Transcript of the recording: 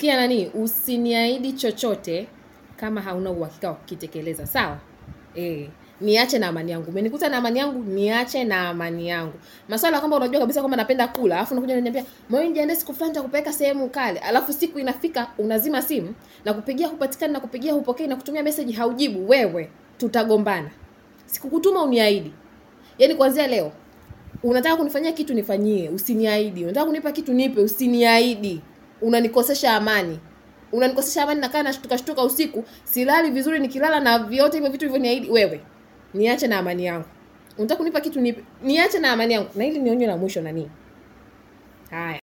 sikia nani usiniahidi chochote kama hauna uhakika wa kukitekeleza sawa e, niache na amani yangu umenikuta na amani yangu niache na amani yangu maswala kwamba unajua kabisa kwamba napenda kula alafu unakuja unaniambia moyo nijiandae siku fulani nitakupeleka sehemu kale alafu siku inafika unazima simu na kupigia hupatikani na kupigia hupokei na kutumia message haujibu wewe tutagombana sikukutuma uniahidi yaani kuanzia leo unataka kunifanyia kitu nifanyie usiniahidi unataka kunipa kitu nipe usiniahidi unanikosesha amani unanikosesha amani nakaa nashtuka shtuka usiku silali vizuri nikilala na vyote hivyo vitu hivyo wewe niache na amani yangu unataka kunipa kitu nipe niache na amani yangu na hili ni onyo la mwisho nanii haya